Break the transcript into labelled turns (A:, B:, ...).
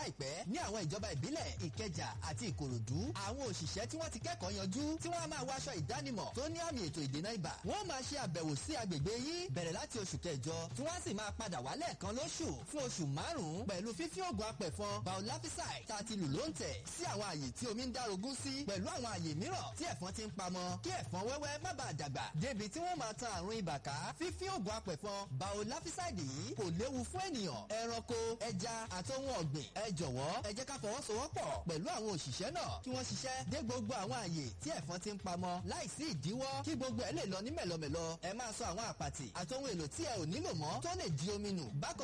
A: láìpẹ́ ní àwọn ìjọba ìbílẹ̀ ìkẹjà àti ìkòròdú àwọn òṣìṣẹ́ tí wọ́n ti kẹ́kọ̀ọ́ yanjú tí wọ́n á máa wọ aṣọ ìdánimọ̀ tó ní àmì ètò ìdènà ibà wọ́n máa ṣe àbẹ̀wò sí agbègbè yín bẹ̀rẹ̀ láti oṣù kẹjọ tí wọ́n á sì máa padà wá lẹ́ẹ̀kan lóṣù fún oṣù márùn-ún pẹ̀lú fífí oògùn apẹ̀fọn biolafisai tá a ti lù ló ń tẹ̀ sí àwọn àyè tí omi ń dárogún sí pẹ̀lú àwọn àyè mìíràn tí ẹ̀fọn ti ń pamọ́ kí ẹ̀fọn wẹ́wẹ́ má bàa dàgbà débi tí wọ́n máa tan àrùn ibà ká fífí oògùn apẹ̀fọn biolafisai yìí kò léwu fún ènìyàn ẹranko ẹja àti ohun ọ̀gbìn ẹ jọ̀wọ́ ẹ jẹ́ ká fọwọ́sowọ́pọ̀ pẹ̀lú àwọn òṣìṣẹ́ náà kí wọ́n ṣiṣẹ́ dé gbogbo àwọn àyè tí ẹ̀fọn ti ń pamọ́ láìsí ìdíwọ́ kí gbogbo ẹ̀ lè lọ ní mẹ̀lọmẹ̀lọ ẹ máa sọ àwọn àpàtì àti ohun èlò tí ẹ ò nílò mọ́ tó lè di omi nù bákan